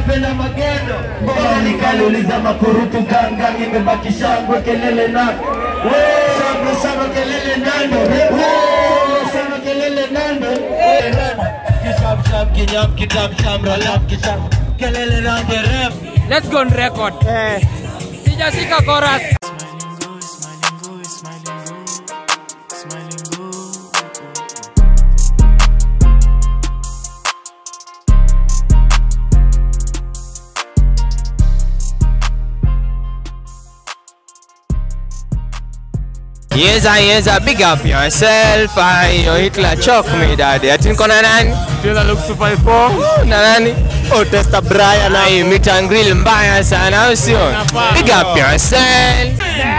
napenda magendo mbona nikaliuliza makurutu ganga imebaki shangwe kelele na shangwe shangwe kelele nando shangwe shangwe kelele nando kishap shap kinyap kitap shamra lap kishap kelele nando rap Let's go on record. Sijashika chorus. Yes, I yes, I big up yourself. I yo Hitler choke me daddy. Ati niko na nani? Tena look super four. Na nani? Oh, Testa Brian. Ai, meet and grill mbaya sana, au sio? Big up yourself.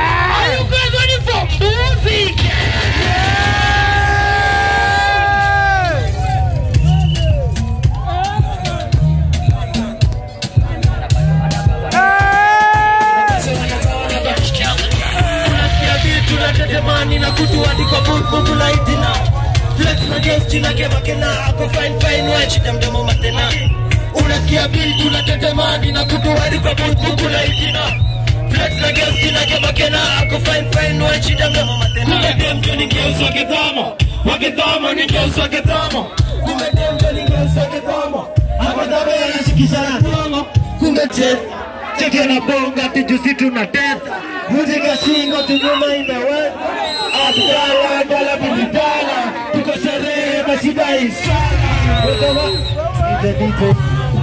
Unasikia vitu na tetemani na kutu hadi kwa bubu na itina Flex na guest jina kema kena ako fine fine wa chida mdomo matena Unasikia vitu na tetemani na kutu hadi kwa bubu na itina Flex na guest jina kema kena ako fine fine wa chida mdomo matena Kumbe demjo ni geuzo gedamo Wagedamo ni geuzo gedamo Kumbe demjo ni geuzo gedamo Hapa dhabe anashikisha na tongo Kumbe chef Cheke na bonga tujusi tunatesa Vunjika shingo tunyuma imeweza Abdala dala bidala Tuko sherehe mashida isana Wekewa Ite dite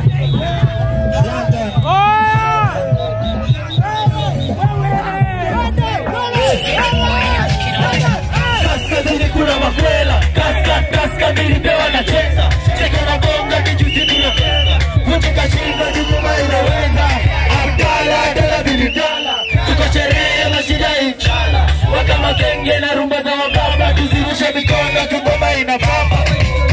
Kaskazini kuna makwela Kaska kaska nilipewa na chesa Cheke na bonga tujusi tunatesa Vunjika shingo tunyuma imeweza Abdala dala bidala Tuko sherehe mashida inshallah Waka makenge na rumba za wababa Tuzirushe mikono tugoma ina baba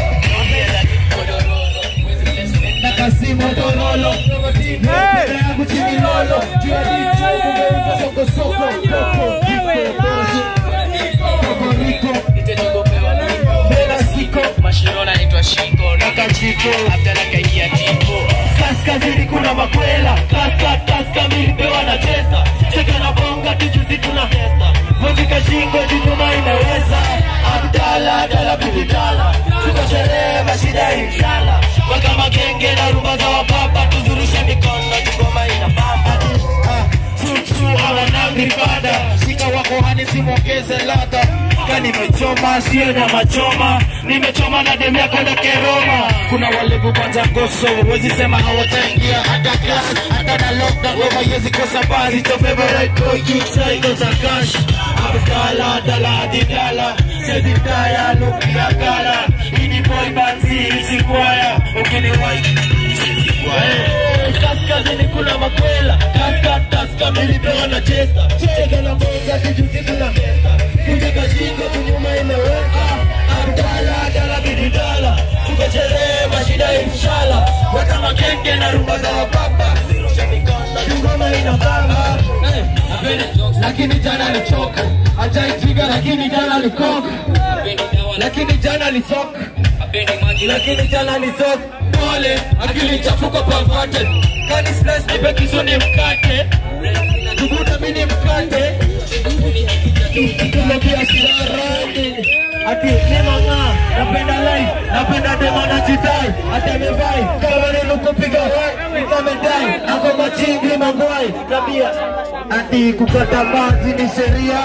Na kasimo torolo Mbele yangu chini lolo Juu ya dicho kumeuza soko soko Koko, kiko, tozi Koko riko Mbela siko Mashiro naitwa Shingo Na kachiko Abdala kaingia tipo kaskazini kuna makwela kaska kaska milipewa na tesa cheka na bonga tujuzi tuna pesa vunjika shingo jituma inaweza abdala dala bibitala tuko sherehe mashida inshala waka magenge na rumba za wababa tuzurushe mikono tugoma ina bamba chuchu awanangribada shika wakohani simwongeze ladha ka nimechoma sio nyama choma nimechoma na demu yako na keroma kuna walevu kwanza ngoso wezi sema hawataingia hata class hata na lockdown ngoma yezi kosa basi to favorite boy kicha iko za cash abdala dala adidala sezi taya nukia gala ini boy banzi isikwaya ukiniwai kaskazini kuna makwela kaska taska milipewa na chesa cheka na bonga kijusi kuna pesa kujeka shingo kunyuma imeweza abdala dala bididala tuko sherehe mashida inshala weka makenge na rumba za wababa zirusha mikono tungoma inabamba lakini jana alichoka ajaipiga lakini jana alikoka lakini jana alisoka lakini jana alisoka pole akili chafuka perverted kani slice nipe kisu ni mkate tubuta mini mkate tume biashara ati nemanga napenda life napenda dema na jitai ati amevai kama nilukupiga wai nikamedai ako machingi mangwai tabia ati kukata maji ni sheria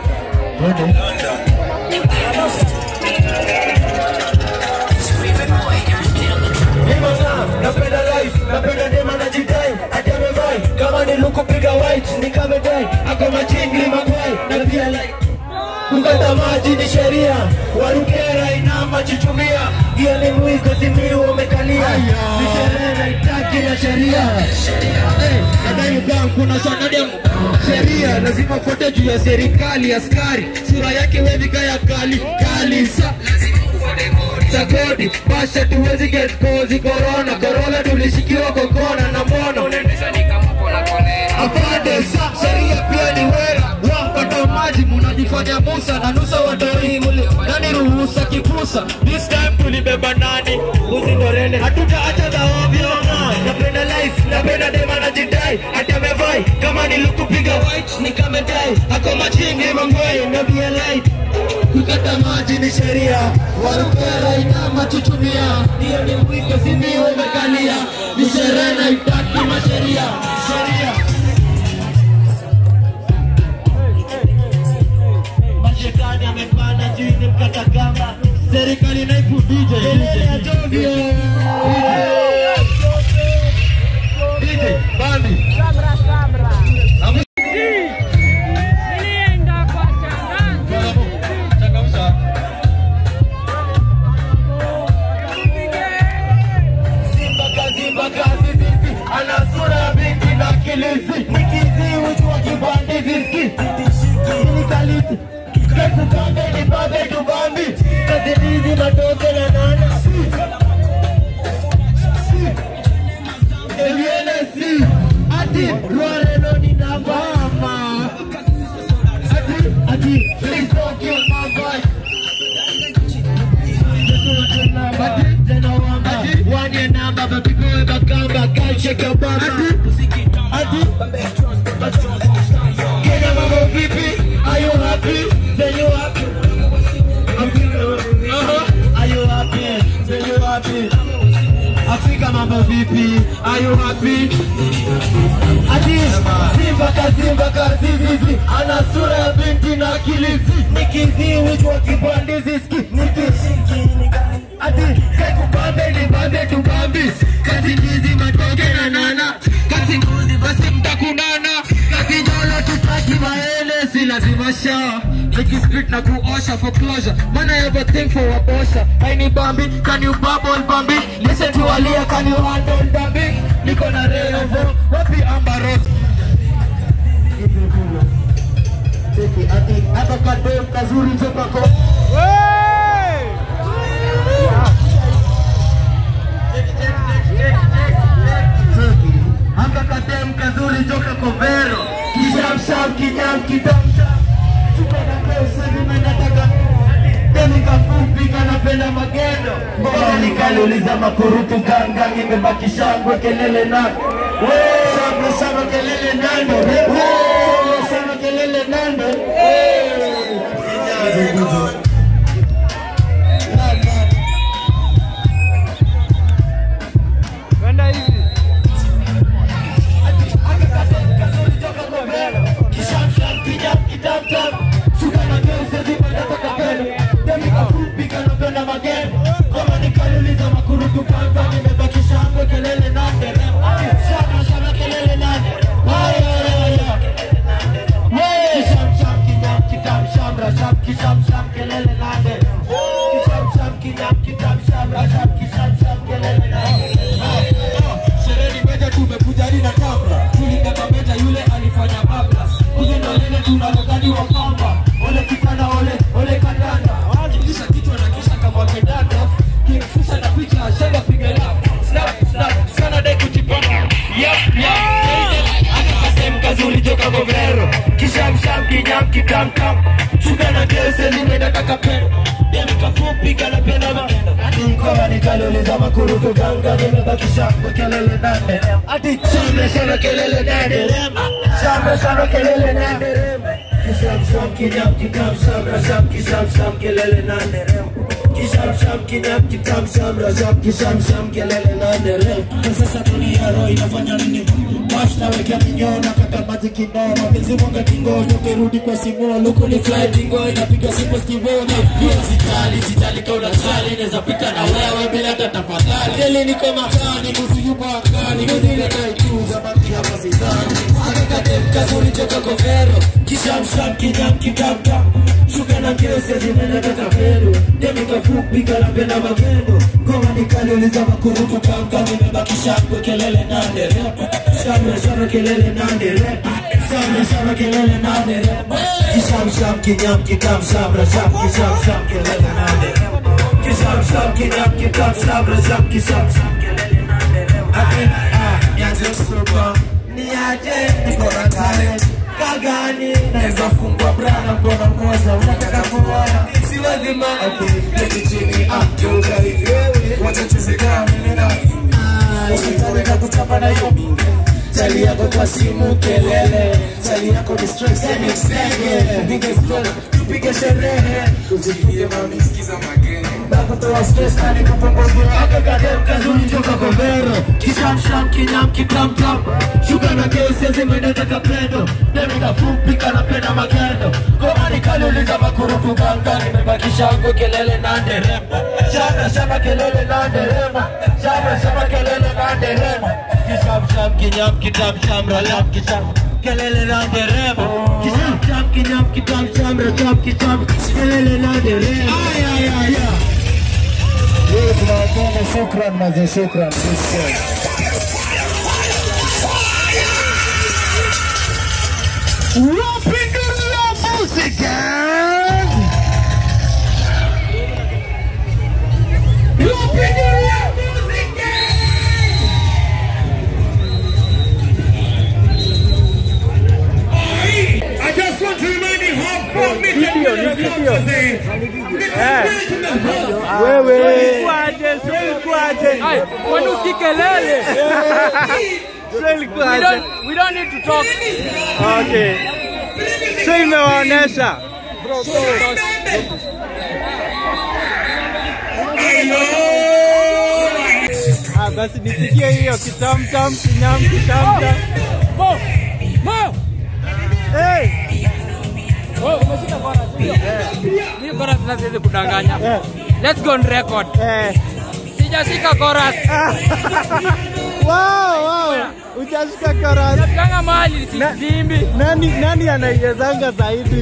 Nimanga, napenda life, napenda dema na jitai ati amevai kama nilukupiga white nikamedai ako machingi mangwai na pia like kukata maji ni sheria warukera inama chichumia hiyo ni mwiko simiu umekalia ni sherehe naitaki na sheria Eh, nadai gang kuna sanadem sheria lazima kote juu ya serikali askari sura yake wevika ya kali kali sa za kodi pasha tuwezi get kozi korona korona tulishikiwa kokona na mono afande sa sheria pia ni wera wakata maji munajifanya musa na nusa watoi muli nani ruhusa kipusa this time tulibeba nani uzindorele hatutaacha za ovyo napenda life napenda dema na jidai hata amevai kama nilikupiga white nikamedai ako machini mangwai na BLI kukata maji ni sheria warupera inama chuchumia hiyo ni mwiko sindio umekalia ni sherehe na itaki masheria sheria mashetani amepanda juu ni mkata kama serikali naifundije DJ Bambi Nilienda kwa shangazi. changamsha Simba kazi kazi zizi ana sura ya binti na kilizi nikizi ujua kibandi ziski ni kaliti kefu kambe ni babe tubambi kazi hizi matoke na nana Eliene si ati Rwareno ni navama ati ati please don't kill my vibe Wanye namba babiboe bakamba kalsheka baba Ati Kenya mambo vipi Are you happy Then you happy Uh-huh. Are you happy Then you happy Afrika mambo vipi Are you happy Ati Simba ka Simba ka zizizi Ana sura ya binti na akilizi Nikizi ujwa kibandizi ski Nikishiki Ati Kekubambe ni bambe tubambi Kazi ndizi matoke na nana Kazi mbuzi basi mtakunana Kazi nyolo tutaki maele Si lazima shower Nikispit na kuosha for closure Man I have a thing for a bosha I need Bambi Can you bubble Bambi Listen to Alia Can you handle Bambi Niko na Revo Wapi Amber Rose Cheki ati hapa kadem kazuri chopako Cheki hapa kadem kazuri joka kovero Kishamsham kinyam kitamtam Chupa na pesa zimenataka Demi kafupi kanapenda magendo Mbona nikaliuliza makurutu kanga Imebaki shangwe kelele na Shangwe shangwe kelele nando Shangwe shangwe kelele nando Kwenda hivi. Sherehe meja tumekujali na kabla tulibeba meja yule alifanya babla kuzendo lile tunalogani wa kamba ole kitanda ole ole katanda kisha kichwa na kisha kama kedanda kifusha na picha shanga piga la snap snap sana dai kujipanga yap yap akakasem kazuri joka govero kisha msham kinyam kitam tam shuka na gese nimeenda kakapendo Demi kafupi kanapenda magendo Ati mkoa nikaliuliza makurutu ganga Nimebakisha kwa kelele nane Ati shamre sana kelele nane Shamre sana kelele nane Kisham sham kinyam kikam shamra sham kisham sham kelele nane Kisham sham kinyam kikam shamra sham kisham sham kelele nane Kwa sasa dunia roho inafanya nini Wash na wekea minyoo na kata maji kinoo Mapenzi mwanga kingo nyoke rudi kwa simo Luku ni fly bingo inapiga sipo stivoni Hiyo sitali sitali kauna sali Neza pita na wewe bila hata tafadhali Eli niko matani nusu yupo angani Nusu ile naituza baki hapa sidhani Akakate mkazuri joka kovero Kisha msham kinyam kitamtam Shuka na kese zimenata kapelo Demi kafupi kanapenda magendo Ngoma nikaliuliza makurutu kamka Nimebakisha kwe kelele nande Shamra shamra kelele nande Shamra shamra kelele nande Kisham sham kinyam kitam shamra sham Kisham sham kelele nande Kisham sham kinyam kitam shamra sham Kisham sham kelele nande Ati ah Niaje supa Niaje niko na talent Kagani Naweza fungwa brana mkono mmoja Unataka kuona Si lazima Okay Leti chini ah Geuka hivi Wacha cheze kama mimi na usitani na kuchapa na hiyo mingi Chali yako kwa simu kelele, chali yako ni stress and extende. Tupige story, tupige sherehe, usipige mami sikiza magenge. Nakutoa stress na nikupunguzia aka kadem kazuri toka kovero. Kishamsham kinyam kitamtam, shuka na kesi zimeenda kapendo. Demi kafupi kanapenda magendo. Koma nikaliuliza makurupu ganga, nimebakisha ngo kelele na nderemo. Shamba shamba kelele na nderemo, shamba shamba kelele na nderemo. Kishamsham kinyam kitamsham ralam kisham kelele na nderemo. Kishamsham kinyam kitamsham ralam kisham kelele na nderemo. Ay ay ay ay. Leo tunawapenda, shukran maze, shukran. shukran. Wapindulia muziki. Wapindulia muziki. I just want to remind you how from me to Video, ni video. Wewe. Ai, kwani usikii kelele? We don't, we don't need to talk. Okay. So imewaonesha Ah, basi nisikie hiyo kitamtam kinyam kitamtam. Mo! Mo! Hey! Oh, umeshika bora, sio? Hii bora siwezi kudanganya. Eh, Let's go on record. eh. Sijashika chorus. Wow, wow. Ujashika karasi. Nafikanga mahali Na- sizimbi. Nani nani anaiezanga zaidi?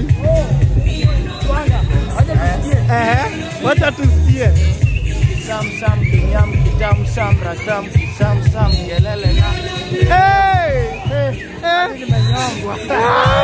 Eh, wacha tusikie. Sam sam kinyam kitam sam rasam kisam sam kelele na Hey! Hey! Hey! nimenyongwa.